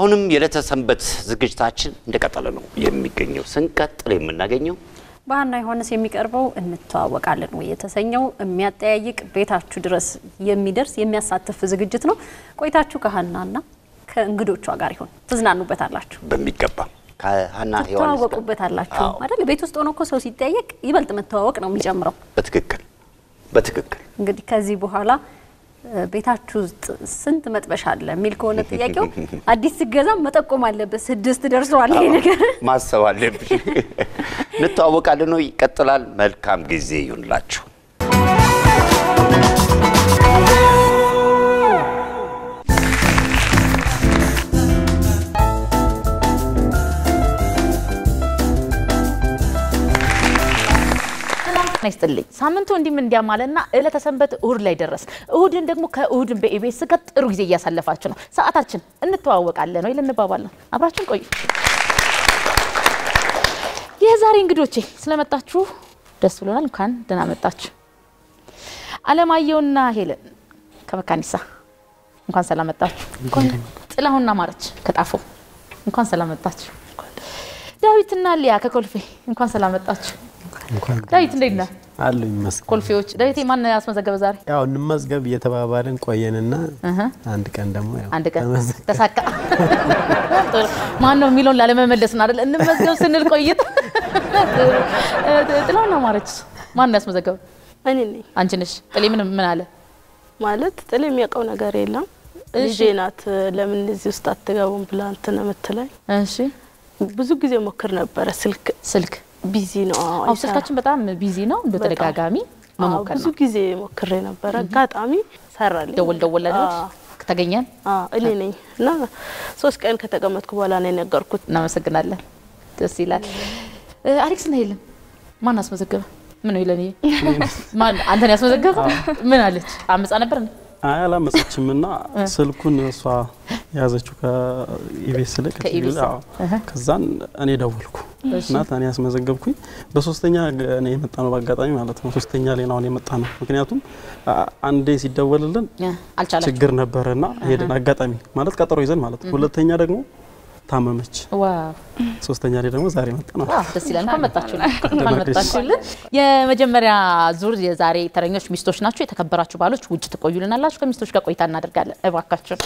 አሁንም የዕለተ ሰንበት ዝግጅታችን እንደቀጠለ ነው የሚገኘው። ስንቀጥል የምናገኘው በሀና ዮሐንስ የሚቀርበው እንተዋወቃለን ወይ የተሰኘው የሚያጠያይቅ ቤታችሁ ድረስ የሚደርስ የሚያሳትፍ ዝግጅት ነው። ቆይታችሁ ከሀናና ከእንግዶቿ ጋር ይሆን። ትዝናኑበታላችሁ፣ በሚገባ ከሀና ዮሐንስ ጋር ትተዋወቁበታላችሁ አዎ፣ አይደል? ቤት ውስጥ ሆኖ እኮ ሰው ሲጠየቅ ይበልጥ መተዋወቅ ነው የሚጨምረው። በትክክል በትክክል እንግዲህ ከዚህ በኋላ እ፣ ቤታችሁ ውስጥ ስንት መጥበሻ አለ የሚል ከሆነ ጥያቄው አዲስ ስገዛም መጠቆም አለበት። ስድስት ደርሰዋል ይሄ ነገር። ማሰብ አለብሽ። እንተዋወቃለን ነው። ይቀጥላል። መልካም ጊዜ ይሁንላችሁ። ጤና ይስጥልኝ። ሳምንቱ እንዲህም እንዲያማለና ዕለተ ሰንበት እሁድ ላይ ደረስ። እሁድን ደግሞ ከእሁድን በኢቢኤስ ጋር ጥሩ ጊዜ እያሳለፋችሁ ነው። ሰዓታችን እንተዋወቃለን ወይ ልንባባል ነው። አብራችን ቆዩ። የዛሬ እንግዶቼ ስለመጣችሁ ደስ ብሎናል። እንኳን ደህና መጣችሁ። አለማየሁና ሄለን ከመካኒሳ እንኳን ሰላም መጣችሁ። ጥላሁንና ማረች ከጣፎ እንኳን ሰላም መጣችሁ። ዳዊትና ሊያ ከኮልፌ እንኳን ሰላም መጣችሁ። እንኳን ዳዊት እንዴት ነህ? አሉ ይመስገን። ኮልፌዎች ዳዊቴ ማን ያስመዘገበ ዛሬ? ያው እንመዝገብ እየተባባልን ቆየንና አንድ ቀን ደግሞ ያው አንድ ቀን ተመዘገብ- ተሳካ። ማን ነው የሚለውን ላለመመለስ ነው አይደል? እንመዝገብ ስንል ቆይት። ጥላሁን አማረች ማን ነው ያስመዘገበ? እኔ ነኝ አንቺ ነሽ። ጥሌ ምን ምን አለ? ማለት ጥል የሚያውቀው ነገር የለም። ልጄ ናት ለምን እዚህ ውስጥ አትገቡም ብላ እንትን የምትለኝ እሺ ብዙ ጊዜ ሞክር ነበረ። ስልክ ስልክ ቢዚ ነው። አዎ፣ አው አይሰራም። ስልካችን በጣም ቢዚ ነው። እንደ ተደጋጋሚ አዎ፣ መሞከር ብዙ ነው። ጊዜ ሞክሬ ነበረ። አጋጣሚ ሰራልኝ። ደወል ደወል አዎ፣ ተገኘን። አዎ፣ እኔ ነኝ እና ሶስት ቀን ከተቀመጥኩ በኋላ ነው የነገርኩት። እናመሰግናለን። ደስ ይላል። እ፣ አሌክስ እና ሄለን ማን አስመዘገበ? ምን ነው ሄለን? ማን አንተን ያስመዘገበ? ምን አለች? አመጻ ነበር እንዴ? አይ አላመፀችም እና ስልኩን እሷ የያዘችው ከኢቤስ ላይ ከኢቢኤስ። አዎ። ከዛን እኔ ደወልኩ እና እኔ ያስመዘገብኩኝ በሶስተኛ እኔ የመጣ ነው በአጋጣሚ ማለት ነው። ሶስተኛ ላይ ነው አሁን የመጣ ነው። ምክንያቱም አ- አንዴ ሲደወልልን እ፣ አልቻላችሁም? ችግር ነበረ እና ሄደን አጋጣሚ ማለት ቀጠሮ ይዘን ማለት ነው። ሁለተኛ ደግሞ ታመመች። ዋው ሶስተኛ ላይ ደግሞ ዛሬ መጣ ነው። ዋው ደስ ይላል። እንኳን መጣችሁልን፣ እንኳን መጣችሁልን። የመጀመሪያ ዙር የዛሬ ተረኞች ሚስቶች ናቸው። የተከበራችሁ ባሎች ውጭ ትቆዩልናላችሁ። ከሚስቶች ጋር ቆይታ እናደርጋለን። እባካችሁ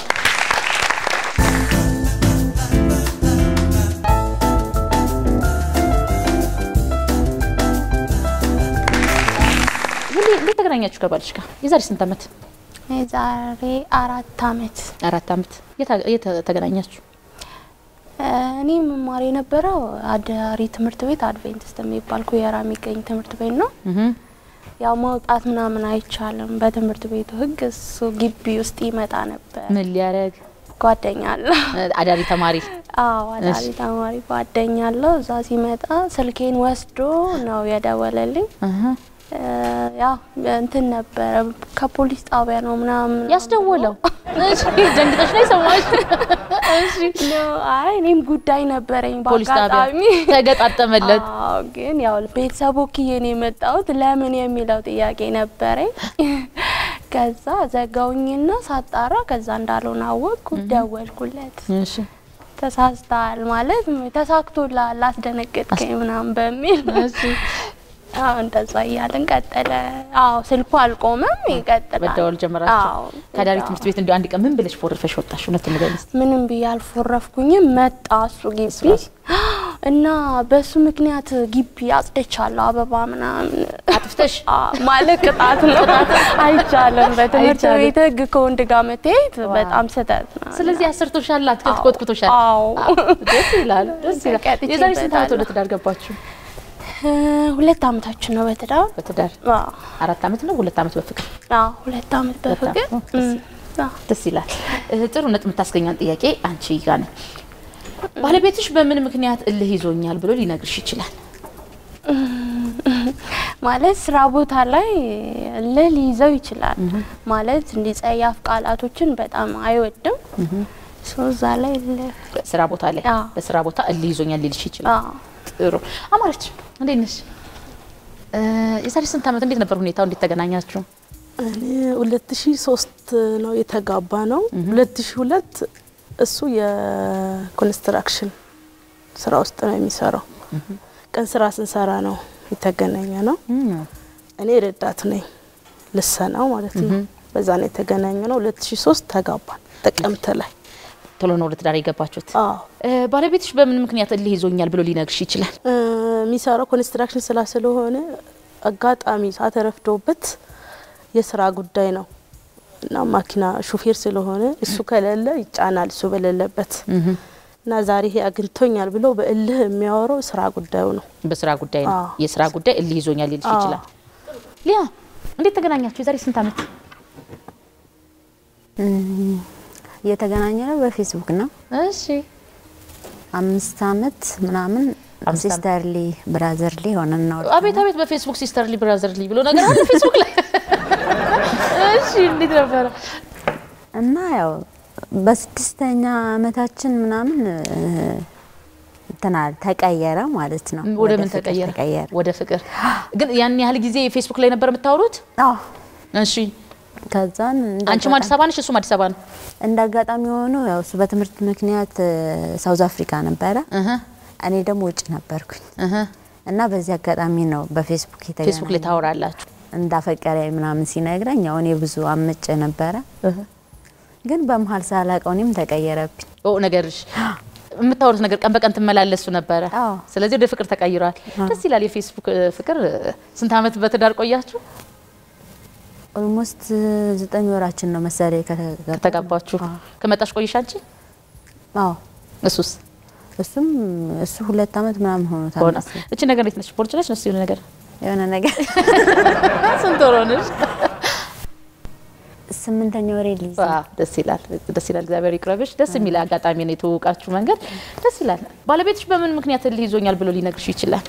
ሁሌ እንዴት ተገናኛችሁ ከባልሽ ጋር? የዛሬ ስንት ዓመት? የዛሬ አራት አመት አራት ዓመት። የት የት ተገናኛችሁ? እኔ መማር የነበረው አዳሪ ትምህርት ቤት አድቬንቲስት የሚባል ኩየራ የሚገኝ ትምህርት ቤት ነው። እህ ያው መውጣት ምናምን አይቻልም በትምህርት ቤቱ ሕግ። እሱ ግቢ ውስጥ ይመጣ ነበር። ምን ሊያደርግ? ጓደኛ አለው። አዳሪ ተማሪ አዎ አዳሪ እሺ። ተማሪ ጓደኛ አለው። እዛ ሲመጣ ስልኬን ወስዶ ነው የደወለልኝ። እህ እ፣ ያው እንትን ነበረ ከፖሊስ ጣቢያ ነው ምናምን ያስደወለው። እሺ ደንግጠሽ ነው የሰማሽ? እሺ ነው። አይ እኔም ጉዳይ ነበረኝ ፖሊስ ጣቢያ በአጋጣሚ ተገጣጠመለት። አዎ ግን ያው ቤተሰቡ ክዬን የመጣሁት ለምን የሚለው ጥያቄ ነበረኝ። ከዛ ዘጋውኝና ሳጣራ ከዛ እንዳልሆነ አወቅኩ። ደወልኩለት። እሺ ተሳስተሃል ማለት ተሳክቶልሃል፣ አስደነገጥከኝ ምናምን በሚል እሺ አዎ እንደዛ እያልን ቀጠለ። አዎ ስልኩ አልቆመም፣ ይቀጥላል። መደወል ጀመራችሁ። አዎ ከአዳሪ አዎ። ትምህርት ቤት እንዲ አንድ ቀን ምን ብለሽ ፎርፈሽ ወጣሽ? እውነቱን ንገሪኝ እስኪ። ምንም ብዬ አልፎረፍኩኝም። መጣ እሱ ግቢ እና በሱ ምክንያት ግቢ አጽድቻለሁ አበባ ምናምን አጥፍተሽ አ- ማለት ቅጣት ነው። አይቻልም። በትምህርት አይቻልም። ቤት ሕግ ከወንድ ጋር መተያየት በጣም ስህተት ነው። ስለዚህ አሰርቶሻል፣ አትክልት ኮትኩቶሻል። አዎ ደስ ይላል፣ ደስ ይላል። ተቀጥቼበታለሁ። የዛሬ ስንት ዓመት ወደ ትዳር ገባችሁ? እ፣ ሁለት አመታችን ነው በትዳር በትዳር አዎ አራት ዓመት ነው ሁለት ዓመት በፍቅር አዎ፣ ሁለት አመት በፍቅር ሁለት ዓመት። እም፣ አዎ። ደስ ይላል። እ፣ ጥሩ ነጥብ የምታስገኛን ጥያቄ አንቺ ጋ ነው። ባለቤትሽ በምን ምክንያት እልህ ይዞኛል ብሎ ሊነግርሽ ይችላል? ማለት ስራ ቦታ ላይ እልህ ሊይዘው ይችላል። ማለት እንዲህ ጸያፍ ቃላቶችን በጣም አይወድም። ሰው እዛ ላይ እልህ ስራ ቦታ ላይ አዎ። በስራ ቦታ እልህ ይዞኛል ሊልሽ ይችላል። አዎ ጥሩ አማረች፣ እንዴት ነሽ? እ፣ የዛሬ ስንት ዓመት እንዴት ነበር ሁኔታው? እንዴት ተገናኛችሁ? እኔ ሁለት ሺ ሶስት ነው የተጋባ ነው። ሁለት ሺ ሁለት እሱ የኮንስትራክሽን ስራ ውስጥ ነው የሚሰራው። ቀን ስራ ስንሰራ ነው የተገናኘ ነው። እኔ ረዳት ነኝ ልሰናው ማለት ነው። በዛ ነው የተገናኘ ነው። 2003 ተጋባን ጥቅምት ላይ። ቶሎ ነው ወደ ትዳር የገባችሁት? አዎ እ፣ ባለቤትሽ በምን ምክንያት እልህ ይዞኛል ብሎ ሊነግርሽ ይችላል? እ፣ የሚሰራው ኮንስትራክሽን ስራ ስለሆነ አጋጣሚ ሰዓት ረፍዶበት የስራ ጉዳይ ነው እና ማኪና ሹፌር ስለሆነ እሱ ከሌለ ይጫናል እሱ በሌለበት እና ዛሬ ይሄ አግኝቶኛል ብሎ በእልህ የሚያወራው ስራ ጉዳዩ ነው። በስራ ጉዳይ ነው። አዎ። የስራ ጉዳይ እልህ ይዞኛል ሊልሽ አዎ። ይችላል። ሊያ እንዴት ተገናኛችሁ? የዛሬ ስንት ዓመት? የተገናኘ ነው በፌስቡክ ነው። እሺ አምስት አመት ምናምን አምስት ዓመት። ሲስተርሊ ብራዘርሊ ሆነን ነው። አቤት አቤት፣ በፌስቡክ ሲስተርሊ ብራዘርሊ ብሎ ነገር አለ ፌስቡክ ላይ። እሺ እንዴት ነበረ? እና ያው በስድስተኛ አመታችን ምናምን እ፣ እንትና ተቀየረ ማለት ነው። ወደ ምን ፍቅር ተቀየረ? ተቀየረ። ወደ ፍቅር። ግን ያን ያህል ጊዜ ፌስቡክ ላይ ነበር የምታወሩት? አዎ እሺ ከዛን እንደ አንቺም አዲስ አበባ ነሽ፣ እሱም አዲስ አበባ ነው። እንደ አጋጣሚ ሆኖ ያው እሱ በትምህርት ምክንያት እ፣ ሳውዝ አፍሪካ ነበረ፣ እህ እኔ ደግሞ ውጭ ነበርኩኝ እህ እና በዚህ አጋጣሚ ነው በፌስቡክ የተገናኘ ፌስቡክ ላይ ታወራላችሁ። እንዳፈቀረ ምናምን ሲነግረኝ ያው እኔ ብዙ አምጬ ነበረ፣ ግን በመሀል ሳላውቀው እኔም ተቀየረብኝ። ኦ ነገርሽ የምታወሩት ነገር ቀን በቀን ትመላለሱ ነበረ። አዎ። ስለዚህ ወደ ፍቅር ተቀይሯል። ደስ ይላል። የፌስቡክ እ፣ ፍቅር እ፣ ስንት አመት በትዳር ቆያችሁ ኦልሞስት ዘጠኝ ወራችን ነው መሰለኝ ከተጋባ- ከተጋባችሁ? ከመጣሽ ቆይሽ አንቺ? አዎ እሱስ እሱም እሱ ሁለት አመት ምናምን ሆኖታል ሆነ። መሰለኝ። እቺ ነገር እንዴት ነች? ቦርጭ ነች? ነስ የሆነ ነገር የሆነ ነገር ስንት ወር ሆነሽ? ስምንተኛ ወሬ ሊይዝ ነው። ዋው፣ ደስ ይላል። ደስ ይላል። እግዚአብሔር ይቅረብሽ። ደስ የሚል አጋጣሚ ነው የተዋወቃችሁ መንገድ ደስ ይላል። ባለቤትሽ በምን ምክንያት እልህ ይዞኛል ብሎ ሊነግርሽ ይችላል?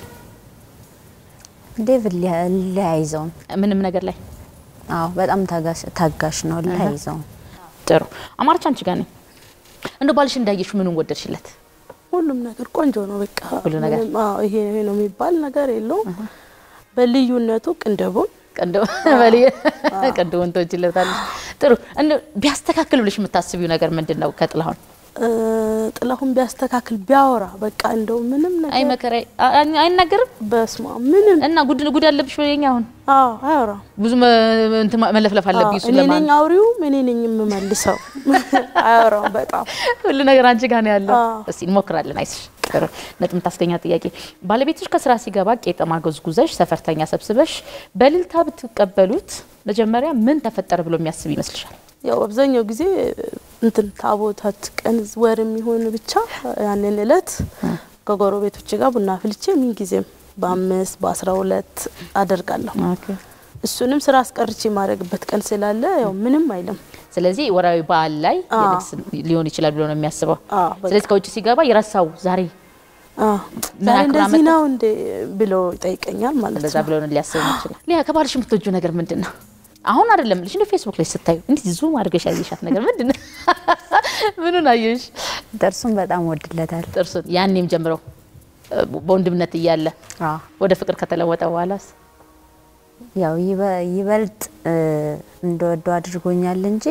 ዴቭ ሊያይዘው ምንም ነገር ላይ አዎ በጣም ታጋሽ ታጋሽ ነው ሊያይዘው ጥሩ። አማርቻ አንቺ ጋር ነኝ። እንደው ባልሽ እንዳየሽ ምኑን ወደድሽለት? ሁሉም ነገር ቆንጆ ነው። በቃ ሁሉ ነገር። ምንም፣ አዎ ይሄ ይሄ ነው የሚባል ነገር የለውም። በልዩነቱ ቅንድቡን ቀንዶ በልየ ቀንዶ ወንቶችለታለሽ። ጥሩ። እንደው ቢያስተካክል ብለሽ የምታስቢው ነገር ምንድን ነው? ከጥላሁን እ፣ ጥላሁን ቢያስተካክል ቢያወራ በቃ እንደው ምንም አይ ነገር መከራ አይናገርም በስማ ምንም እና ጉድ ጉድ አለብሽ ወይኛ አሁን አዎ አያወራም። ብዙ መ- እንትን ማ- መለፍለፍ አለብኝ እሱ እኔ ለማን ነኝ አውሪውም እኔ ነኝ የምመልሰው። አያወራም በጣም ሁሉ ነገር አንቺ ጋር ነው ያለው። አዎ። እስቲ እንሞክራለን። አይስሽ ጥሩ ነጥብ የምታስገኛ ጥያቄ። ባለቤትሽ ከስራ ሲገባ ቄጠማ ጎዝጉዘሽ ሰፈርተኛ ሰብስበሽ በእልልታ ብትቀበሉት መጀመሪያ ምን ተፈጠረ ብሎ የሚያስብ ይመስልሻል? ያው አብዛኛው ጊዜ እንትን ታቦታት ቀን ወር የሚሆን ብቻ ያንን እለት ከጎረቤቶች ጋር ቡና ፍልቼ ምን ጊዜም በአምስት በአስራ ሁለት አደርጋለሁ። እሱንም ስራ አስቀርቼ የማድረግበት ቀን ስላለ ያው ምንም አይልም። ስለዚህ ወራዊ በዓል ላይ አዎ። የንግስ ሊሆን ይችላል ብሎ ነው የሚያስበው። አዎ በቃ ስለዚህ ከውጭ ሲገባ የረሳው ዛሬ አዎ ምን ዛሬ አክብራ እንደዚህ መጣ? ነው እንዴ ብሎ ይጠይቀኛል ማለት እንደዛ ነው። ብሎ ነው ሊያስብ ይችላል። ሊያ ከባልሽ የምትወጂው ነገር ምንድን ነው? አሁን አይደለም ልሽ እንደ ፌስቡክ ላይ ስታዩ እንዲህ ዙም አድርገሽ ያየሻት ነገር ምንድን ነው? ምኑን አየሽ? ጥርሱን በጣም ወድለታል። ጥርሱን ያኔም ጀምሮ እ፣ በወንድምነት እያለ አዎ ወደ ፍቅር ከተለወጠ በኋላስ ያው ይበ- ይበልጥ እ፣ እንደወደው አድርጎኛል እንጂ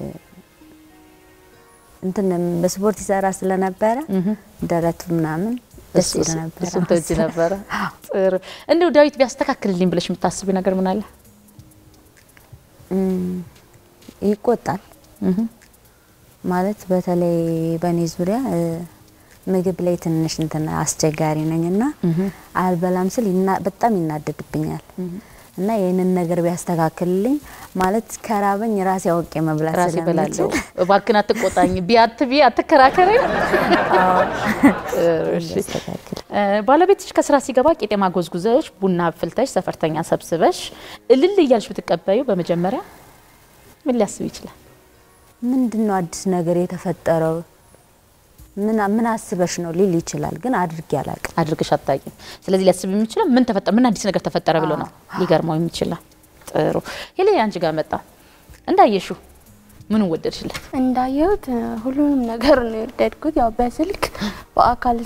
እንትን በስፖርት ይሰራ ስለነበረ ደረቱ ምናምን ደስ ይል ነበር። እሱም ተወጂ ነበረ። ጥሩ እንደው ዳዊት ቢያስተካክልልኝ ብለሽ የምታስቢ ነገር ምን አለ? እም፣ ይቆጣል ማለት በተለይ በእኔ ዙሪያ እ፣ ምግብ ላይ ትንሽ እንትን አስቸጋሪ ነኝ እና አልበላም ስል ይና- በጣም ይናደድብኛል እና ይህንን ነገር ቢያስተካክልልኝ ማለት ከራበኝ ራሴ አውቄ መብላት ራሴ እበላለሁ። ስለምችል እባክህን አትቆጣኝ፣ ቢያት ቢ አትከራከረኝ። ጥሩ፣ እሺ። ቢያስተካክል እ፣ ባለቤትሽ ከስራ ሲገባ ቄጤማ ጎዝጉዘሽ ቡና ፍልተሽ ሰፈርተኛ ሰብስበሽ እልል እያልሽ ብትቀበዩ በመጀመሪያ ምን ሊያስብ ይችላል? ምንድን ነው አዲስ ነገር የተፈጠረው? ምን ምን አስበሽ ነው ሊል ይችላል፣ ግን አድርጌ አላውቅም። አድርገሽ አታውቂም። ስለዚህ ሊያስብ የሚችለው ምን ተፈጠረ፣ ምን አዲስ ነገር ተፈጠረ ብሎ ነው ሊገርመው የሚችላል። ጥሩ ሄሌ፣ አንቺ ጋር መጣ እንዳየሽው ምኑን ወደድሽለት? እንዳየሁት እ፣ ሁሉንም ነገር ነው የወደድኩት። ያው በስልክ በአካል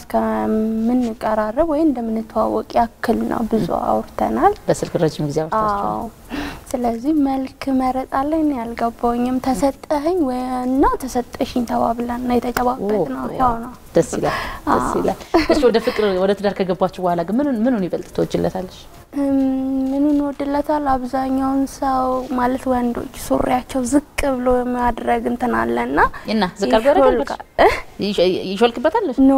እስከምንቀራረብ ወይ እንደምንተዋወቅ ያክል ነው ብዙ አውርተናል። በስልክ ረጅም ጊዜ አውርታችኋል። አዎ ስለዚህ መልክ መረጣ ላይ እኔ አልገባኝም። ተሰጠኸኝ ወይ እና ተሰጠሽኝ ተባብለን ነው የተጨባበጥ ነው። ያው ነው ደስ ይላል፣ ደስ ይላል። እሺ ወደ ፍቅር ወደ ትዳር ከገባችሁ በኋላ ግን ምኑን ምኑን ይበልጥ ትወጅለታለሽ? እም፣ ምኑን ወድለታል? አብዛኛውን ሰው ማለት ወንዶች ሱሪያቸው ዝቅ ብሎ የማድረግ እንትን አለና እና ዝቅ አድርጎ ያደርጋል? ይሾልካል። እህ? ይሾ- ይሾልክበታል? ኖ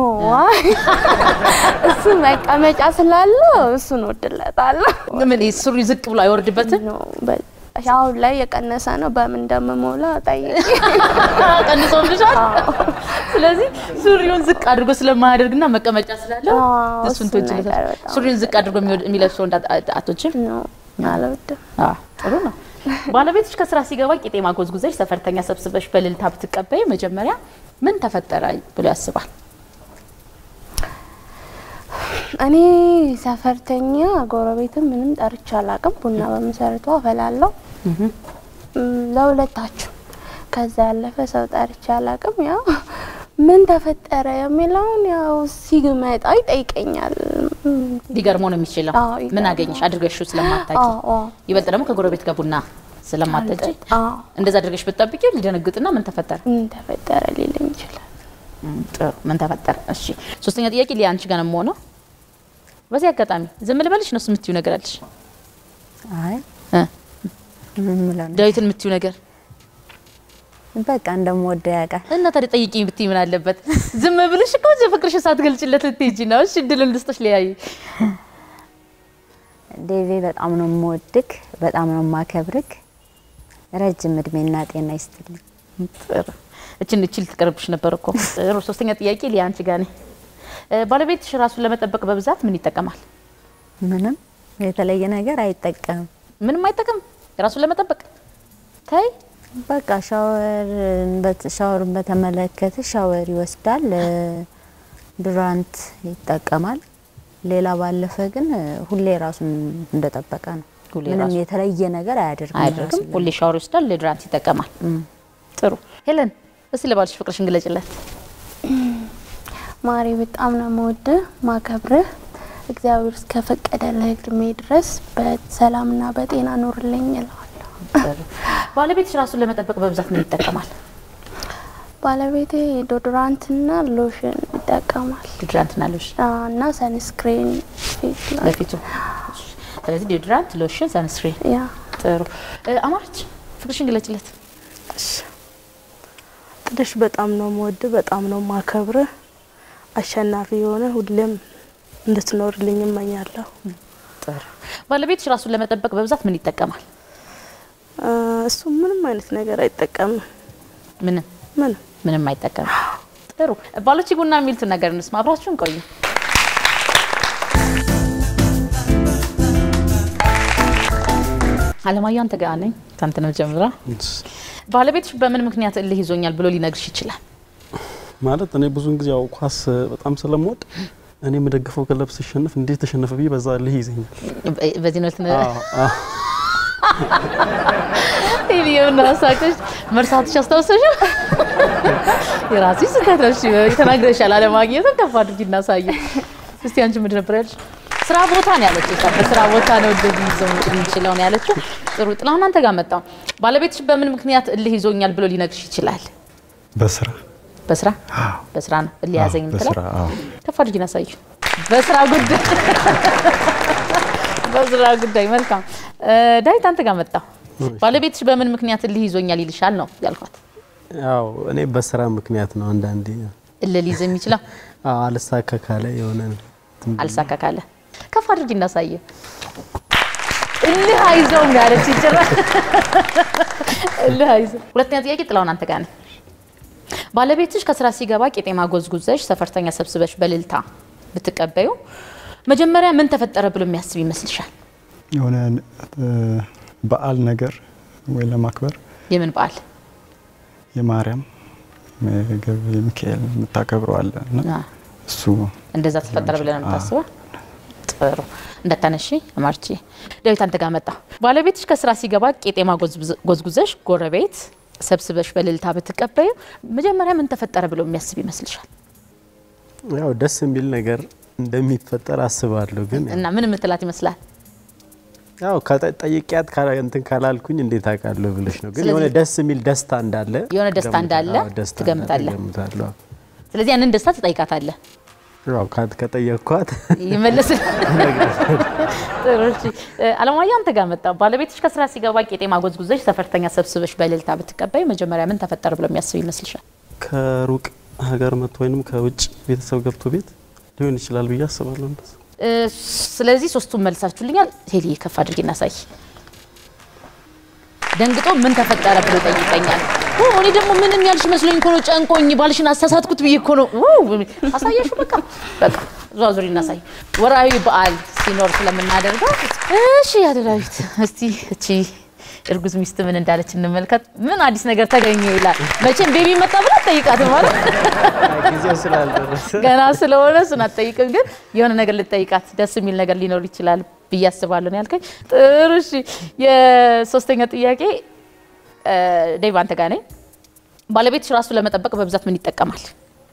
እሱ መቀመጫ ስላለው እሱን ወድለታለሁ። ምን ይሄ ሱሪ ዝቅ ብሎ አይወርድበትም? ኖ በ- አሁን ላይ የቀነሰ ነው። በምን እንደምሞላ ጠይቅ። ቀንሶልሻል። ስለዚህ ሱሪውን ዝቅ አድርጎ ስለማያደርግና መቀመጫ ስላለው አዎ፣ እሱን እሱን ትወጅለታል። ነገር በጣም ሱሪውን ዝቅ አድርጎ የሚወድ- የሚለብሰው እንዳ አቶችም ኖ አልወድም። ጥሩ ነው። ባለቤትሽ ከስራ ሲገባ ቄጤማ ጎዝጉዘሽ ሰፈርተኛ ሰብስበሽ በእልልታ ብትቀበይ መጀመሪያ ምን ተፈጠረ ብሎ ያስባል? እኔ ሰፈርተኛ ጎረቤትም ምንም ጠርቼ አላቅም። ቡና በመሰረቱ አፈላለው እም፣ ለሁለታችሁ። ከዛ ያለፈ ሰው ጠርቼ አላቅም። ያው ምን ተፈጠረ የሚለውን ያው ሲመጣ ይጠይቀኛል። እም፣ ሊገርመው ነው የሚችለው። አዎ፣ ምን ይገርማል። አገኘሽ አድርገሽው ስለማታውቂ አዎ፣ አዎ። ይበልጥ ደግሞ ከጎረቤት ጋር ቡና ስለማጠጪ አዎ፣ እንደዛ አድርገሽ ብትጠብቂ ሊደነግጥና ምን ተፈጠረ ምን ተፈጠረ ሊለኝ ይችላል። እም፣ ጥሩ ምን ተፈጠረ? እሺ ሶስተኛ ጥያቄ ሊያ አንቺ ጋር ነው የምሆነው። በዚህ አጋጣሚ ዝም ልበልሽ ነው የምትዩ ነገር አለሽ? አይ እ ምን ምለው ነው? ዳዊትን የምትዩ ነገር በቃ እንደምወደው ያውቃል። እና ታዲያ ጠይቂኝ ብትይ ምን አለበት? ዝም ብልሽ እኮ ፍቅርሽ ሳትገልጭለት ልትሄጂ ነው። እሺ እድልን ልስጥሽ ሊያይ ዴቪ በጣም ነው የምወድክ፣ በጣም ነው የማከብርክ። ረጅም እድሜና ጤና ይስጥልኝ። ጥሩ እችን እችል ትቀርብሽ ነበር እኮ። ጥሩ ሶስተኛ ጥያቄ ሊያ አንቺ ጋር ነኝ። እ፣ ባለቤትሽ ራሱን ለመጠበቅ በብዛት ምን ይጠቀማል? ምንም የተለየ ነገር አይጠቀምም። ምንም አይጠቀም ራሱን ለመጠበቅ ተይ በቃ ሻወር ሻወርን በተመለከተ ሻወር ይወስዳል፣ እ፣ ዱራንት ይጠቀማል። ሌላ ባለፈ ግን እ፣ ሁሌ ራሱን እንደጠበቀ ነው። ሁሌ ምንም ራሱን የተለየ ነገር አያደርግም። አያደርግም። ራሱን ሁሌ ሻወር ይወስዳል፣ ሌድራንት ይጠቀማል። ጥሩ ሄለን፣ እስቲ ለባልሽ ፍቅርሽን ግለጭለት። ማሪ በጣም ነው የምወድህ ማከብርህ። እግዚአብሔር እስከፈቀደልህ እድሜ ድረስ በሰላምና በጤና ኑርልኝ እለዋለሁ። ጥሩ ባለቤትሽ ራሱን ለመጠበቅ በብዛት ምን ይጠቀማል? ባለቤቴ ዶዶራንትና ሎሽን ይጠቀማል ዲድራንትና ሎሽን አዎ፣ እና ሰንስክሪን ፊት ላይ ለፊቱ። እሺ፣ ስለዚህ ዲድራንት፣ ሎሽን፣ ሰንስክሪን። ያ ጥሩ እ፣ አማረች ፍቅርሽን ግለጭለት። ጥልሽ በጣም ነው የምወድ፣ በጣም ነው ማከብርህ። አሸናፊ የሆነ ሁሌም እንድትኖርልኝ እመኛለሁ። ጥሩ ባለቤትሽ ራሱን ለመጠበቅ በብዛት ምን ይጠቀማል? አ፣ እሱ ምንም አይነት ነገር አይጠቀምም። ምንም ምንም ምንም አይጠቀምም። ጥሩ ባሎች ቡና የሚሉትን ነገር እንስማ። አብራችሁን ቆዩ። አለማየሁ አንተ ጋር ነኝ። ካንተ ነው ጀምራ። ባለቤትሽ በምን ምክንያት እልህ ይዞኛል ብሎ ሊነግርሽ ይችላል? ማለት እኔ ብዙን ጊዜ ያው ኳስ በጣም ስለምወድ እኔ የምደግፈው ክለብ ሲሸነፍ እንዴት ተሸነፈ ብዬ በዛ ልህ ይዘኛል። በዚህ ነው ትን አዎ፣ አዎ። ይሄን ራሳክሽ መርሳትሽ አስታውሰሽ የራስሽ ስህተት ነው። እሺ ተናግረሻል። አለማግኘትም ከፍ አድርጊ እናሳየ። እስቲ አንቺ ምንድን ነበር ያልሽ? ስራ ቦታ ነው ያለችው። እሷ በስራ ቦታ ነው እንደዚህ ይዘው የሚችለው ነው ያለችው። ጥሩ ጥላሁን፣ አንተ ጋር መጣው። ባለቤትሽ በምን ምክንያት እልህ ይዞኛል ብሎ ሊነግርሽ ይችላል? በስራ በስራ በስራ ነው እልህ ያዘኝ የምትለው? በስራ አዎ። ከፍ አድርጊ እናሳየ። በስራ ጉዳይ በስራ ጉዳይ መልካም። እ፣ ዳዊት አንተ ጋር መጣው። ባለቤትሽ በምን ምክንያት እልህ ይዞኛል ይልሻል ነው ያልኳት። ያው እኔ በስራ ምክንያት ነው አንዳንዴ እልህ ሊይዝ የሚችለው አዎ፣ አልሳካ ካለ የሆነ እንትን አልሳካ ካለ ከፍ አድርጊ እናሳየ። እልህ አይዘውም ያለች ይችላል። እልህ አይዘው። ሁለተኛ ጥያቄ ጥላውን አንተ ጋር ነህ። ባለቤትሽ ከስራ ሲገባ ቄጤማ ጎዝጉዘሽ ሰፈርተኛ ሰብስበሽ በልልታ ብትቀበዩ መጀመሪያ ምን ተፈጠረ ብሎ የሚያስብ ይመስልሻል? የሆነ እ፣ በዓል ነገር ወይ ለማክበር የምን በዓል? የማርያም ምግብ የሚካኤል የምታከብረው አለ እና አ፣ እሱ እንደዛ ተፈጠረ ብለን ነው የምታስበው? ጥሩ እንዳታነሺ አማርቺ። ዳዊት አንተ ጋር መጣ። ባለቤትሽ ከስራ ሲገባ ቄጤማ ጎዝጉዘ- ጎዝጉዘሽ ጎረቤት ሰብስበሽ በልልታ ብትቀበዩ መጀመሪያ ምን ተፈጠረ ብሎ የሚያስብ ይመስልሻል? ያው ደስ የሚል ነገር እንደሚፈጠር አስባለሁ። ግን እና ምን የምትላት ይመስላል? ያው ከጠ- ጠይቂያት ካላ- እንትን ካላልኩኝ እንዴት አውቃለሁ ብለሽ ነው። ግን ስለዚህ- የሆነ ደስ የሚል ደስታ እንዳለ የሆነ ደስታ ገምታ- እንዳለ አዎ፣ ደስታ ትገምታለህ። እንዳለ ገምታለሁ። ስለዚህ ያንን ደስታ ትጠይቃታለህ። ያው ካ- ከጠየቅኳት ይመልስ ጥሩ። እሺ እ፣ አለማየሁ አንተ ጋር መጣ። ባለቤትሽ ከስራ ሲገባ ቄጤማ ጎዝጉዘሽ ሰፈርተኛ ሰብስበሽ በእልልታ ብትቀባይ መጀመሪያ ምን ተፈጠረ ብሎ የሚያስብ ይመስልሻል? ከሩቅ ሀገር መጥቶ ወይንም ከውጭ ቤተሰብ ገብቶ ቤት ሊሆን ይችላል ብዬ አስባለሁ። እንደዛ እ፣ ስለዚህ ሶስቱን መልሳችሁልኛል። ሄሊ ከፍ አድርጌ እናሳይ። ደንግጦ ምን ተፈጠረ ብሎ ጠይቀኛል። ኦ፣ እኔ ደግሞ ምንም ያልሽ መስሎኝ እኮ ነው ጨንቆኝ ባልሽን አሳሳትኩት ብዬ እኮ ነው። ው፣ አሳየሽው በቃ በቃ ዙሪ እናሳይ። ወራዊ በዓል ሲኖር ስለምናደርገው እሺ፣ ያደራዊት እስቲ እቺ እርጉዝ ሚስት ምን እንዳለች እንመልከት። ምን አዲስ ነገር ተገኘ ይላል። መቼም ቤቢ መጣ ብላ ጠይቃት ማለት ጊዜው ስላልደረሰ ገና ስለሆነ እሱን አትጠይቅም፣ ግን የሆነ ነገር ልጠይቃት ደስ የሚል ነገር ሊኖር ይችላል ብዬ አስባለሁ ነው ያልከኝ። ጥሩ እሺ። የሶስተኛ ጥያቄ እ፣ ዴቭ አንተ ጋር ነኝ። ባለቤትሽ ራሱ ለመጠበቅ በብዛት ምን ይጠቀማል?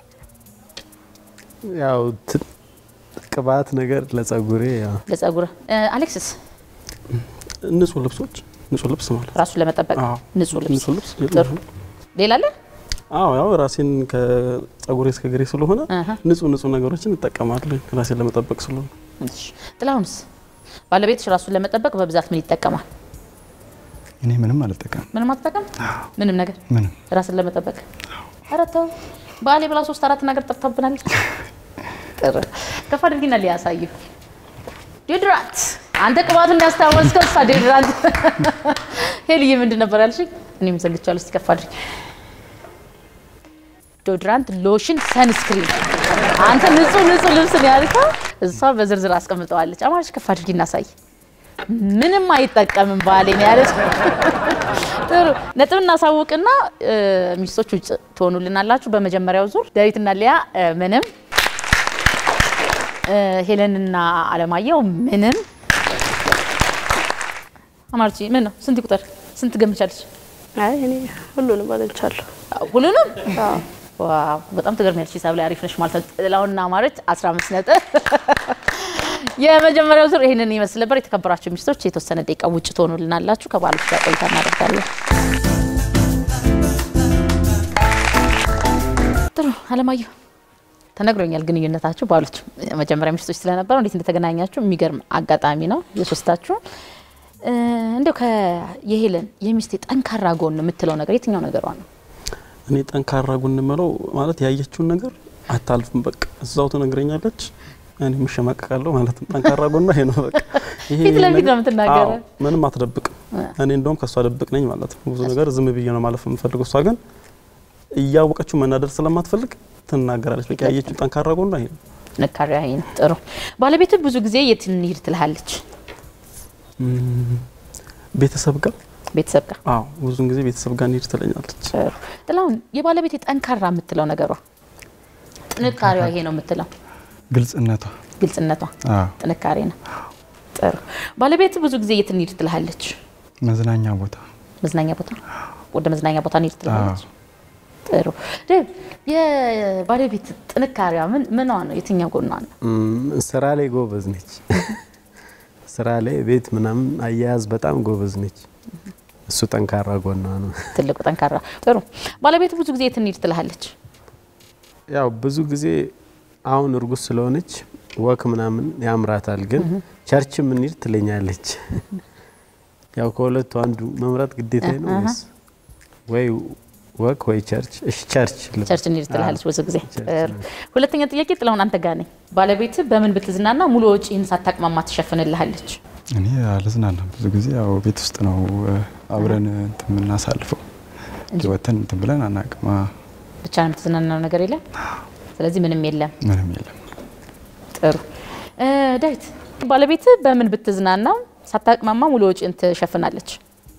ያው ት- ቅባት ነገር ለጸጉሬ ያው ለጸጉር። አሌክስስ ንጹህ ልብሶች ንጹህ ልብስ ማለት ራሱን ለመጠበቅ አዎ። ንጹህ ልብስ። ንጹህ ልብስ ጥሩ። ሌላ አለ? አዎ ያው ራሴን ከጸጉሬ እስከ እግሬ ስለሆነ አሀ። ንጹህ ንጹህ ነገሮችን እጠቀማለሁ ራሴን ለመጠበቅ ስለሆነ። እሺ። ጥላሁንስ ባለቤትሽ ራሱን ለመጠበቅ በብዛት ምን ይጠቀማል? እኔ ምንም አልጠቀምም። ምንም አትጠቀም? ምንም ነገር ምንም ራስን ለመጠበቅ ኧረ ተው። ባሌ ብላ ሶስት አራት ነገር ጠፍታብናለች። ጥሩ ከፍ አድርጊና ሊያሳዩ ዲዮድራንት አንተ ቅባቱን ያስታወስከው እሷ ዲዮድራንት። ሄልዬ ምንድን ነበር ያልሽኝ? እኔም ዘግቻለሁ። እስቲ ከፍ አድርጊ። ዲዮድራንት፣ ሎሽን፣ ሰንስክሪን። አንተ ንጹህ ንጹህ ልብስ ነው ያልከው፣ እሷ በዝርዝር አስቀምጠዋለች። አማርሽ ከፍ አድርጊ እናሳይ። ምንም አይጠቀምም ባሌ ነው ያለች። ጥሩ ነጥብ እናሳውቅና እ፣ ሚስቶች ውጭ ትሆኑልናላችሁ። በመጀመሪያው ዙር ዳዊትና ሊያ እ፣ ምንም እ፣ ሄለንና አለማየሁ ምንም። አማርቺ ምን ነው? ስንት ቁጥር ስንት ገምቻለች? አይ እኔ ሁሉንም አግኝቻለሁ። ሁሉንም ዋው በጣም ትገርሚያለሽ። ሂሳብ ላይ አሪፍ ነሽ ማለት ነው። ጥላሁንና አማረች 15 ነጥብ። የመጀመሪያው ዙር ይህንን ይመስል ነበር። የተከበራችሁ ሚስቶች የተወሰነ ደቂቃ ውጭ ትሆኑልናላችሁ። ከባሎች ጋር ቆይታ እናደርጋለን። ጥሩ አለማየሁ ተነግሮኛል። ግንኙነታችሁ ባሎች መጀመሪያ ሚስቶች ስለነበረው እንዴት እንደተገናኛችሁ የሚገርም አጋጣሚ ነው የሶስታችሁ። እ፣ እንደው ከየሄለን የሚስቴ ጠንካራ ጎን የምትለው ነገር የትኛው ነገሯ ነው? እኔ ጠንካራ ጎን የምለው ማለት ያየችውን ነገር አታልፍም። በቃ እዛው ትነግረኛለች፣ እኔ የምሸማቀቃለሁ ማለት ነው። ጠንካራ ጎኗ ይሄ ነው። በቃ ይሄ ፊት ለፊት ነገር- ነው የምትናገረው። አዎ፣ ምንም አትደብቅም። እኔ እንደውም ከእሷ ደብቅ ነኝ ማለት ነው። ብዙ ነገር ዝም ብዬ ነው ማለፍ የምፈልገው። እሷ ግን እያወቀችው መናደር ስለማትፈልግ ትናገራለች። በቃ ያየችው ጠንካራ ጎኗ ይሄ ነው። ጥንካሬ ይሄ ነው። ጥሩ ባለቤት ብዙ ጊዜ የት እንሂድ ትልሃለች? እም፣ ቤተሰብ ጋር ቤተሰብ ጋር። አዎ፣ ብዙን ጊዜ ቤተሰብ ጋር እንሂድ ትለኛለች። ጥሩ ጥላሁን፣ የባለቤት ጠንካራ የምትለው ነገሯ ጥንካሬዋ ይሄ ነው የምትለው ግልጽነቷ ግልጽነቷ አዎ፣ ጥንካሬ ነው። ጥሩ ባለቤት ብዙ ጊዜ የት እንሂድ ትልሃለች? መዝናኛ ቦታ መዝናኛ ቦታ ወደ መዝናኛ ቦታ እንሂድ ትልሃለች። አዎ። ጥሩ ዴቭ፣ የባለቤት ጥንካሬዋ ምን ምኗ ነው? የትኛው ጎኗ ነው? እም፣ ስራ ላይ ጎበዝ ነች። ስራ ላይ ቤት ምናምን አያያዝ በጣም ጎበዝ ነች። እሱ ጠንካራ ጎኗ ነው። ትልቁ ጠንካራ። ጥሩ ባለቤት ብዙ ጊዜ የት እንሂድ ትልሃለች? ያው ብዙ ጊዜ አሁን እርጉዝ ስለሆነች ወክ ምናምን ያምራታል፣ ግን ቸርች ምንሄድ ትለኛለች። ያው ከሁለቱ አንዱ መምረጥ ግዴታ ነው ወይስ ወይ ወክ ወይ ቸርች? እሺ ቸርች ልበል። ቸርች እንሂድ ትልሃለች ብዙ ጊዜ። ቸርች ጥሩ። ሁለተኛ ጥያቄ ጥላሁን አንተ ጋር ነኝ። ባለቤት በምን ብትዝናና ሙሉ ወጪህን ሳታቅማማ ትሸፍንልሃለች? እኔ አልዝናናም። ብዙ ጊዜ ያው ቤት ውስጥ ነው እ፣ አብረን እንትን የምናሳልፈው እንጂ ወተን እንትን ብለን አናውቅም። አ፣ ብቻ ነው የምትዝናናው ነገር የለም። ስለዚህ ምንም የለም። ምንም የለም። ጥሩ እ፣ ዳዊት ባለቤት በምን ብትዝናና ሳታቅማማ ሙሉ ወጪን ትሸፍናለች?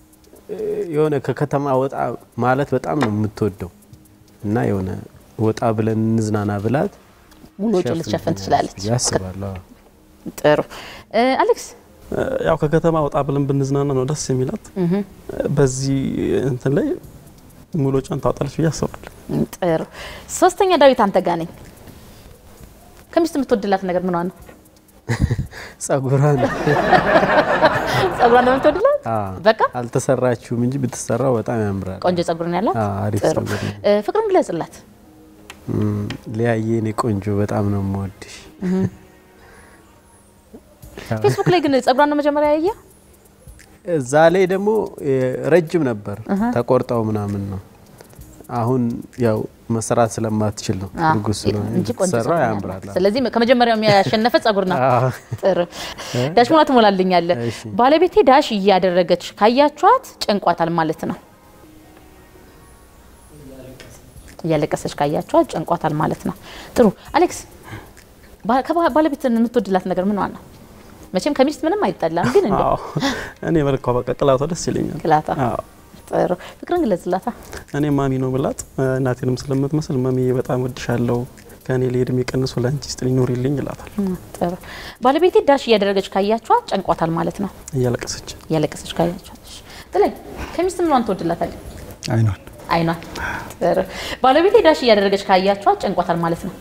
የሆነ ከከተማ ወጣ ማለት በጣም ነው የምትወደው እና የሆነ ወጣ ብለን እንዝናና ብላት ሙሉ ወጪን ልትሸፍን ትችላለች። ብዬ አስባለሁ። ጥሩ እ፣ አሌክስ እ፣ ያው ከከተማ ወጣ ብለን ብንዝናና ነው ደስ የሚላት። በዚህ እንትን ላይ ሙሉ ወጪዋን ታወጣለች ብዬ አስባለሁ። ጥሩ ሶስተኛ ዳዊት አንተ ጋር ነኝ። ከሚስት የምትወድላት ነገር ምኗ ነው? ጸጉሯን ጸጉሯን ነው የምትወድላት? አዎ። በቃ አልተሰራችሁም እንጂ ብትሰራው በጣም ያምራል። ቆንጆ ጸጉር ነው ያላት። አዎ፣ አሪፍ ጥሩ ጸጉር ነው። እ፣ ፍቅርን ግለጽላት። እም፣ ሊያየ እኔ ቆንጆ በጣም ነው የምወድሽ። ፌስቡክ ላይ ግን ጸጉሯን ነው መጀመሪያ ያየ? እዛ ላይ ደግሞ እ፣ ረጅም ነበር ተቆርጠው ምናምን ነው። አሁን ያው መሰራት ስለማትችል ነው አዎ፣ እርጉዝ ስለሆነ እንጂ ቆንጆ ብትሰራው ጸጉር ነው ያምራል። ያላት። ስለዚህ ከመጀመሪያው ያሸነፈ ጸጉር ነው። አዎ። ጥሩ ዳሽ ሙላ ትሞላልኛለ። እሺ። ባለቤቴ ዳሽ እያደረገች ካያችኋት ጨንቋታል ማለት ነው። እያለቀሰች ካያችኋት ጨንቋታል ማለት ነው። ጥሩ አሌክስ፣ ባ- ከባ- ባለቤት የምትወድላት ነገር ምን ነው? መቼም ከሚስት ምንም አይጠላም፣ ግን እንደ አዎ እኔ መልኳ በቃ ቅላቷ ደስ ይለኛል። ቅላቷ አዎ ጥሩ ፍቅርን ግለጽላታ። እኔ ማሚ ነው ብላት እናቴንም ስለምትመስል ማሚ በጣም ወድሻለሁ ከእኔ ላይ እድሜ ቀንሶ ለአንቺ ስጥልኝ ኑሪልኝ ይላታል ጥሩ ባለቤቴ ዳሽ እያደረገች ካያችኋት ጨንቋታል ማለት ነው። እያለቀሰች እያለቀሰች ካያችኋት እሺ። ጥለኝ ከሚስት ምኗን ትወድላታለህ? አይኗን አይኗን። ጥሩ ባለቤቴ ዳሽ እያደረገች ካያችኋት ጨንቋታል ማለት ነው።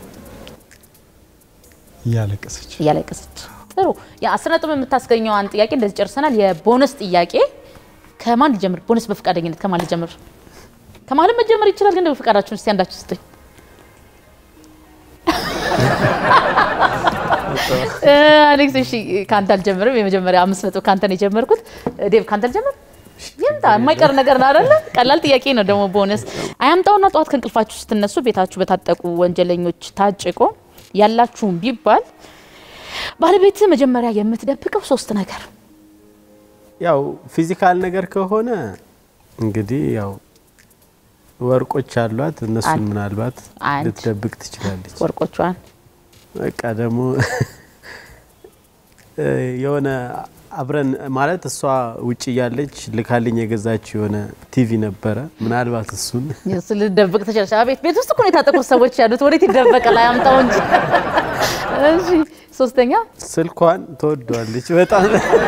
እያለቀሰች እያለቀሰች ጥሩ የአስር ነጥብ የምታስገኘዋን ጥያቄ እንደዚህ ጨርሰናል። የቦነስ ጥያቄ ከማን ልጀምር? ቦነስ በፈቃደኝነት ከማን ልጀምር? ከማለም መጀመር ይችላል፣ ግን በፈቃዳችሁን እስቲ አንዳችሁ ስጡኝ። እ፣ አሌክስ እሺ፣ ከአንተ አልጀምርም። የመጀመሪያ አምስት ነጥብ ከአንተ ነው የጀመርኩት። ዴቭ ከአንተ አልጀምር። ይምጣ፣ የማይቀር ነገር ነው አይደለ? ቀላል ጥያቄ ነው ደግሞ ቦነስ። አያምጣውና ጠዋት ከእንቅልፋችሁ ስትነሱ ቤታችሁ በታጠቁ ወንጀለኞች ታጭቆ ያላችሁም ቢባል ባለቤት መጀመሪያ የምትደብቀው ሶስት ነገር ያው ፊዚካል ነገር ከሆነ እንግዲህ ያው ወርቆች አሏት እነሱን አንድ። ምናልባት አንድ። ልትደብቅ ትችላለች። ወርቆቿን በቃ ደግሞ እ፣ የሆነ አብረን ማለት እሷ ውጭ እያለች ልካልኝ የገዛች የሆነ ቲቪ ነበረ። ምናልባት እሱን እሱ ልደብቅ ትችላለች። አቤት ቤት ውስጥ እኮ ነው የታጠቁት ሰዎች ያሉት፣ ወዴት ይደበቃል? አያምጣው እንጂ። እሺ ሶስተኛ ስልኳን ትወደዋለች በጣም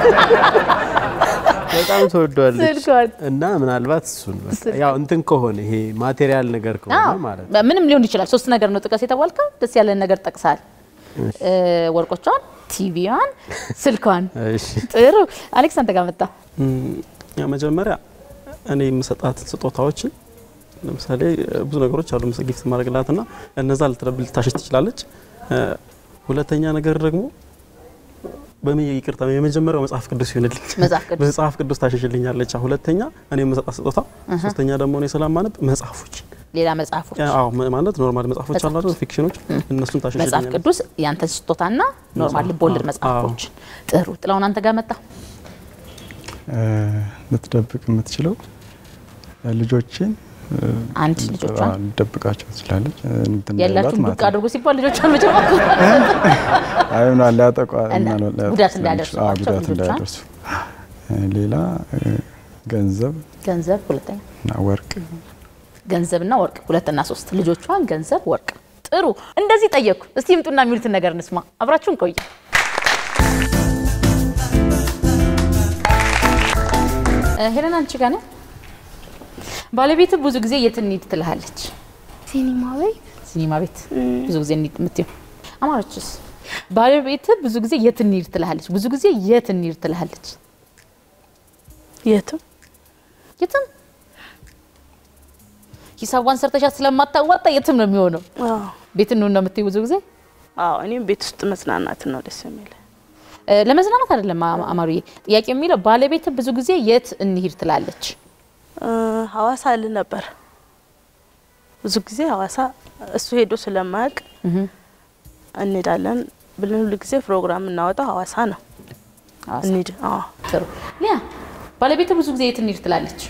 በጣም ትወደዋለች ስልኳን እና ምናልባት እሱን በቃ ያው እንትን ከሆነ ይሄ ማቴሪያል ነገር ከሆነ አዎ፣ ማለት ነው። ምንም ሊሆን ይችላል። ሶስት ነገር ነው ጥቀስ የተባልከው። ደስ ያለን ነገር ጠቅሳል። እ፣ ወርቆቿን፣ ቲቪዋን፣ ስልኳን። እሺ ጥሩ አሌክስ፣ አንተ ጋር መጣ። እም፣ ያ መጀመሪያ እኔ የምሰጣት ስጦታዎችን ለምሳሌ እ፣ ብዙ ነገሮች አሉ ምስ ጊፍት ማድረግላት ና እነዛ ልትረብል ልታሸሽ ትችላለች። እ፣ ሁለተኛ ነገር ደግሞ በሚ ይቅርታ የመጀመሪያው መጽሐፍ ቅዱስ ይሆንልኝ መጽሐፍ ቅዱስ መጽሐፍ ቅዱስ ታሸሽልኛለች። ሁለተኛ እኔ የምሰጣት ስጦታ፣ ሶስተኛ ደግሞ እኔ ስለማነብ መጽሐፎች ሌላ መጽሐፎች አዎ ማ- ማለት ኖርማል መጽሐፎች አሉ አይደል? ፊክሽኖች እነሱን መጽሐፍ ታሸሽልኛለች። ቅዱስ ያንተ ስጦታና ኖርማል ልቦለድ አዎ። መጽሐፎች። ጥሩ ጥላውን አንተ ጋር መጣ። እ፣ ልትደብቅ የምትችለው ልጆችን እ፣ አንድ ልጆቿን አዎ፣ ልትደብቃቸው ትችላለች እ፣ እንትን እንዳይሏት ያላችሁን ማለት ዱቅ ነው። አድርጎ ሲባል ልጆቿን መጀመር አይሆና ሊያጠቋ እና ምናልባት ሊያጠቁ ጉዳት ስለሚችሉ- እንዳያደርሱባቸው አዎ፣ ጉዳት ልጆቿን። እንዳያደርሱ እ፣ ሌላ እ፣ ገንዘብ ገንዘብ ሁለተኛ እና ወርቅ ገንዘብና ወርቅ ሁለትና ሶስት ልጆቿን ገንዘብ ወርቅ ጥሩ እንደዚህ ጠየቅኩ እስቲ ይምጡና የሚሉትን ነገር እንስማ አብራችሁን ቆዩ እ፣ ሄለን አንቺ ጋር ነህ ባለቤት ብዙ ጊዜ የት እንሂድ ትልሃለች ሲኒማ ቤት ሲኒማ ቤት ብዙ ጊዜ እንሂድ የምትይው አማረችስ ባለቤት ብዙ ጊዜ የት እንሂድ ትልሃለች ብዙ ጊዜ የት እንሂድ ትልሃለች የትም የትም ሂሳቧን ሰርተሻት ስለማታዋጣ የትም ነው የሚሆነው አዎ ቤት እንሁን ነው የምትይው ብዙ ጊዜ አዎ እኔም ቤት ውስጥ መጽናናት ነው ደስ የሚል እ፣ ለመዝናናት አይደለም አ- አማሩዬ ጥያቄ የሚለው ባለቤት ብዙ ጊዜ የት እንሂድ ትላለች ሀዋሳ ል ነበር ብዙ ጊዜ ሀዋሳ እሱ ሄዶ ስለማያውቅ እንሄዳለን ብለን ሁሉ ጊዜ ፕሮግራም እናወጣው ሀዋሳ ነው ሐዋሳ። እንሂድ አዎ ጥሩ ሊያ ባለቤት ብዙ ጊዜ የት እንሂድ ትላለች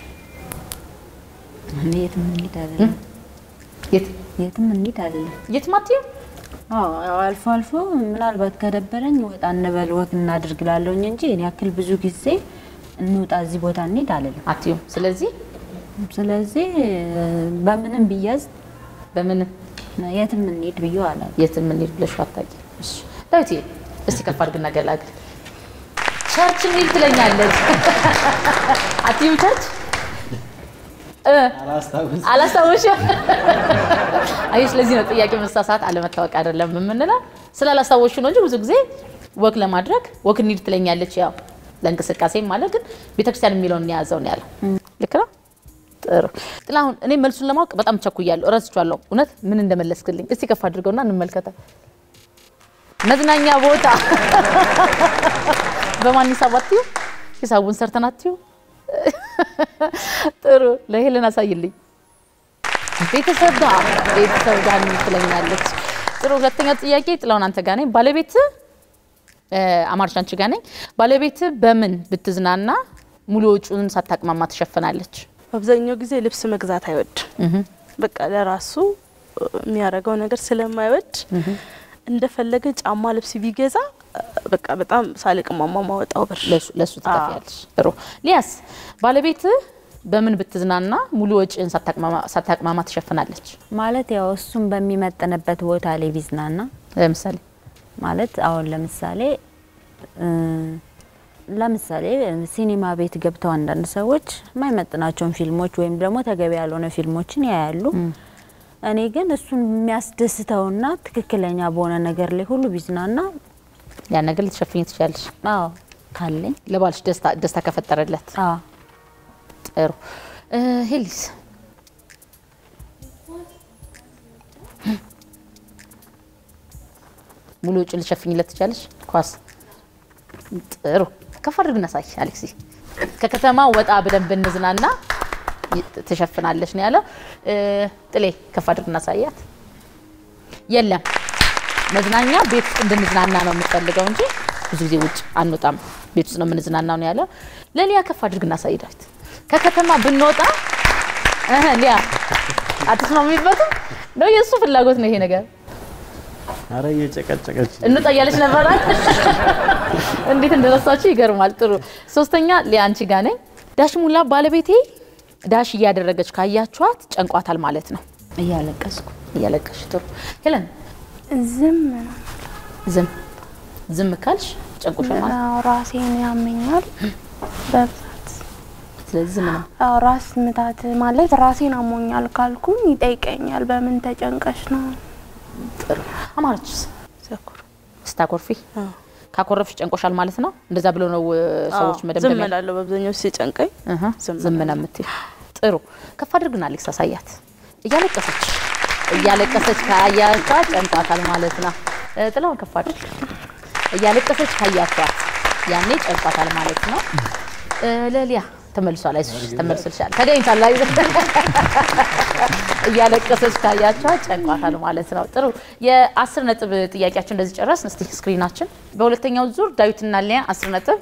እኔ የትም እንሂድ አይደለም የት የትም እንሂድ አይደለም። የት ማትይው አዎ ያው አልፎ አልፎ ምናልባት ከደበረኝ ወጣ እንበል ወግ እናድርግ ላለሁኝ እንጂ እኔ ያክል ብዙ ጊዜ እንውጣ እዚህ ቦታ እንሂድ አልልም። አትይው ስለዚህ ስለዚህ በምንም ብያዝ በምን የትም እንሂድ ብዬ አላል። የትም እንሂድ ብለሽ አታውቂ እሺ ዳዊት እስቲ ከፍ አድርግና ገላግል ቸርች እንሂድ ትለኛለች አትይው ቸርች እ አላስታወሽም አይ ስለዚህ ነው ጥያቄ መሳሳት አለመታወቅ አይደለም የምንለው ስላላስታወሽ ነው እንጂ ብዙ ጊዜ ወክ ለማድረግ ወክ እንሂድ ትለኛለች ያው ለእንቅስቃሴም ማለት ግን ቤተክርስቲያን የሚለውን የያዘው ነው ያለው። ልክ ነው። ጥሩ ጥላሁን፣ እኔ መልሱን ለማወቅ በጣም ቸኩያለሁ፣ እረስቻለሁ። እውነት ምን እንደመለስክልኝ እስቲ ከፍ አድርገውና እንመልከተ። መዝናኛ ቦታ በማን ሂሳብ አትዩ? ሂሳቡን ሰርተን አትዩ? ጥሩ ለሄለን አሳይልኝ። ቤተሰብ ጋር ቤተሰብ ጋር ትለኛለች። ጥሩ ሁለተኛው ጥያቄ ጥላሁን አንተ ጋር ነኝ። ባለቤት አማርሽ አንቺ ጋር ነኝ። ባለቤት በምን ብትዝናና ሙሉ ወጪውን ሳታቅማማ ትሸፍናለች? አብዛኛው ጊዜ ልብስ መግዛት አይወድ በቃ ለራሱ የሚያደርገው ነገር ስለማይወድ እንደፈለገ ጫማ ልብስ ቢገዛ በቃ በጣም ሳልቅማማ ማወጣው ብር ለሱ- ለሱ ትከፍያለሽ። ጥሩ ሊያስ ባለቤት በምን ብትዝናና ሙሉ ወጪን ሳታቅማማ- ሳታቅማማ ትሸፍናለች? ማለት ያው እሱም በሚመጥንበት ቦታ ላይ ቢዝናና ለምሳሌ ማለት አሁን ለምሳሌ እ ለምሳሌ ሲኒማ ቤት ገብተው አንዳንድ ሰዎች የማይመጥናቸውን ፊልሞች ወይም ደግሞ ተገቢ ያልሆነ ፊልሞችን ያያሉ። እኔ ግን እሱን የሚያስደስተውና ትክክለኛ በሆነ ነገር ላይ ሁሉ ቢዝናና ያን ነገር ልትሸፍኝ ትችላለች። አዎ ካለኝ ለባልሽ ደስታ ደስታ ከፈጠረለት አዎ ጥሩ እ ሄሊስ ሙሉ ውጭ ልሸፍኝለት ትችላለች። ኳስ ጥሩ ከፍ አድርግ ነሳይ አሌክሲ ከከተማ ወጣ ብለን ብንዝናና ይ- ትሸፍናለች ነው ያለው። እ ጥሌ ከፍ አድርግ እናሳያት። የለም መዝናኛ ቤት ውስጥ እንድንዝናና ነው የምትፈልገው እንጂ ብዙ ጊዜ ውጭ አንወጣም፣ ቤት ውስጥ ነው የምንዝናናው ነው ያለው። ለሊያ ከፍ አድርግ እናሳይ ዳዊት። ከከተማ ብንወጣ እህ ሊያ አትስማሚበትም ነው የእሱ ፍላጎት ነው ይሄ ነገር አረ እየጨቀጨቀች እንውጣ እያለች ነበረ። እንዴት እንደረሳችሁ ይገርማል። ጥሩ ሶስተኛ ሊያ አንቺ ጋ ነኝ። ዳሽ ሙላ ባለቤቴ ዳሽ እያደረገች ካያችኋት ጨንቋታል ማለት ነው። እያለቀስኩ እያለቀሽ ጥሩ ሄለን ዝም ነው። ዝም ዝም ካልሽ ጨንቆሻል ማለት ነው። አዎ፣ ራሴን ያመኛል በብዛት። ስለዚህ ዝም ነው። አዎ፣ ራስ ምታት ማለት ራሴን አሞኛል ካልኩኝ ይጠይቀኛል። በምን ተጨንቀሽ ነው? ጥሩ አማረችስ ዘኩር ስታኮርፊ ካኮረፍሽ ጨንቆሻል ማለት ነው። እንደዛ ብሎ ነው እ፣ ሰዎች ዝም መደምደሚያ እላለሁ በአብዛኛው ሲጨንቀኝ እህ፣ ዝም ዝም ነው የምትይው። ጥሩ ከፍ አድርግና አሌክስ አሳያት። እያለቀሰች እያለቀሰች ካያቷት ጨንቋታል ማለት ነው። እ፣ ጥላውን ከፍ አድርግ። እያለቀሰች ካያቷት ያኔ ጨንቋታል ማለት ነው። እ፣ ለሊያ ተመልሷል። አይዞሽ ተመልሶልሻል። ተገኝቷል። አይ እያለቀሰች ካያቸዋት ጨንቋታል ማለት ነው። ጥሩ የአስር ነጥብ ጥያቄያችን እንደዚህ ጨረስን። እስቲ ስክሪናችን በሁለተኛው ዙር ዳዊትና ሊያ አስር ነጥብ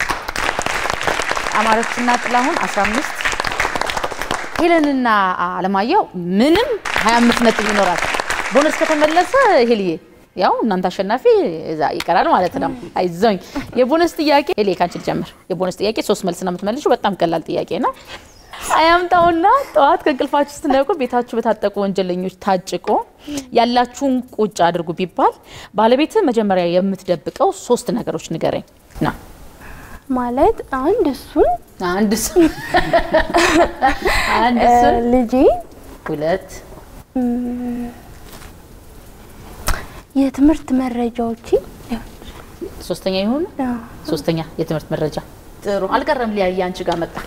አማረችና ጥላሁን 15 ሄለንና አለማየሁ ምንም 25 ነጥብ ይኖራል። ቦነስ ከተመለሰ ሄልዬ ያው እናንተ አሸናፊ እዛ ይቀራል ማለት ነው። አይዞኝ። የቦነስ ጥያቄ ሄሌ ካንቺ ልጀምር። የቦነስ ጥያቄ ሶስት መልስ ነው የምትመልሺው። በጣም ቀላል ጥያቄ ነው። አያምጣውና ጠዋት ከእንቅልፋችሁ ስትነቁ ቤታችሁ በታጠቁ ወንጀለኞች ታጭቆ ያላችሁን ቁጭ አድርጉ ቢባል ባለቤት መጀመሪያ የምትደብቀው ሶስት ነገሮች ንገረኝ ነው። ማለት አንድ እሱን አንድ እሱን አንድ እሱን ልጄ ሁለት የትምህርት መረጃዎች ሶስተኛ ይሁን ሶስተኛ የትምህርት መረጃ ጥሩ አልቀረም ሊያየ አንቺ ጋር መጣ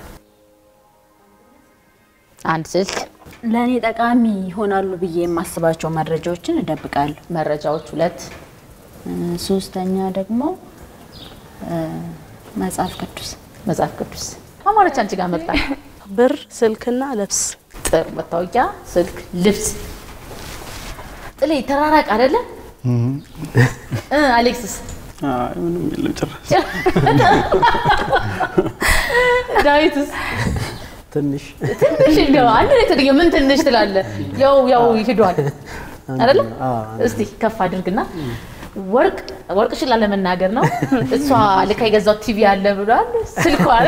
አንድ ስልክ ለእኔ ጠቃሚ ይሆናሉ ብዬ የማስባቸው መረጃዎችን እደብቃለሁ። መረጃዎች ሁለት እ፣ ሶስተኛ ደግሞ እ፣ መጽሐፍ ቅዱስ መጽሐፍ ቅዱስ አማረች አንቺ ጋር መጣ ብር፣ ስልክና ልብስ ጥሩ መታወቂያ ስልክ ልብስ ጥሌ ተራራቅ አይደለ እ አሌክስስ አይ ምንም የለም ጭራሽ። ዳዊትስ ትንሽ ትንሽ እንደው አንድ ላይ ተገኘ ምን ትንሽ ትላለህ? ያው ያው ሂዷል አይደለም። እስቲ ከፍ አድርግና ወርቅ ወርቅሽን ላለመናገር ነው። እሷ ልካ የገዛው ቲቪ አለ ብሏል። ስልኳን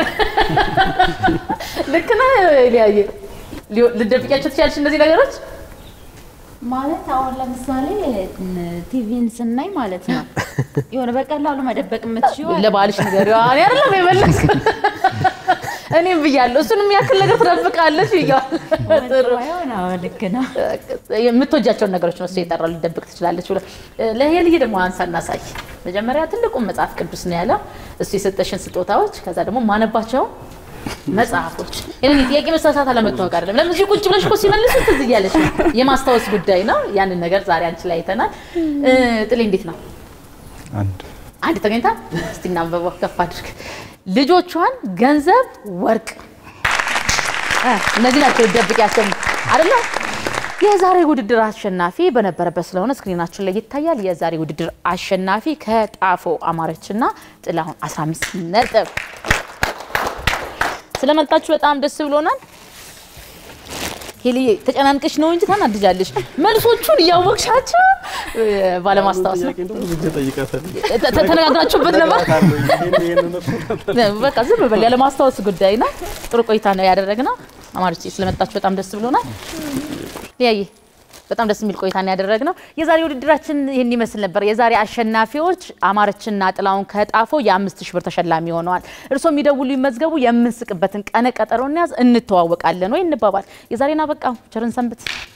ልክ ነህ ሊያየ ልደብቂያቸው ትችያለሽ እነዚህ ነገሮች ማለት አሁን ለምሳሌ ቲቪን ስናይ ማለት ነው የሆነ በቀላሉ መደበቅ የምትችይው አለ። ለባልሽ ነገር እኔ አይደለም የመለስኩት እኔም ብያለሁ። እሱንም ያክል ነገር ትደብቃለች ብያለሁ። ጥሩ ልክ ነው። የምትወጃቸውን ነገሮች ነው እሱ የጠራው ሊደብቅ ትችላለች ብሎ ለሄልዬ ደግሞ አንሳ እናሳይ። መጀመሪያ ትልቁን መጽሐፍ ቅዱስ ነው ያለው እሱ የሰጠሽን ስጦታዎች፣ ከዛ ደግሞ ማነባቸው መጽሐፎች። ይህን ጥያቄ መሳሳት አለመታወቅ አይደለም። ለምን እዚህ ቁጭ ብለሽ እኮ ሲመልሱ ትዝ እያለች ነው። የማስታወስ ጉዳይ ነው። ያንን ነገር ዛሬ አንቺ ላይ አይተናል። እ፣ ጥሌ እንዴት ነው? አንድ አንድ ተገኝታ እስቲ እናንበበው ከፍ አድርግ። ልጆቿን ገንዘብ፣ ወርቅ እ፣ እነዚህ ናቸው ደብቂያቸው አይደለ? የዛሬ ውድድር አሸናፊ በነበረበት ስለሆነ ስክሪናችን ላይ ይታያል። የዛሬ ውድድር አሸናፊ ከጣፎ አማረችና ጥላሁን 15 ነጥብ። ስለመጣችሁ በጣም ደስ ብሎናል። ሄልዬ ተጨናንቀሽ ነው እንጂ ታናድጃለሽ። መልሶቹን እያወቅሻቸው እ፣ ባለማስታወስ ነው። ጥያቄ እንደው ብዙ ጊዜ ጠይቃታለሁ። ተ- ተ- ተነጋግራችሁበት ነበር? ይሄን- ይሄንን እኮ በቃ ዝም በል ያለ ማስታወስ ጉዳይ ነው። ጥሩ ቆይታ ነው ያደረግነው። አማርቼ ስለመጣችሁ በጣም ደስ ብሎናል። ሊያየ በጣም ደስ የሚል ቆይታ ነው ያደረግነው። የዛሬ ውድድራችን ይህን ይመስል ነበር። የዛሬ አሸናፊዎች አማረችና ጥላውን ከጣፎ የአምስት ሺህ ብር ተሸላሚ ሆነዋል። እርስዎ የሚደውሉ ይመዝገቡ። የምንስቅበትን ቀነ ቀጠሮ እንያዝ፣ እንተዋወቃለን ወይ እንባባል። የዛሬን አበቃ። ቸርን ሰንብት።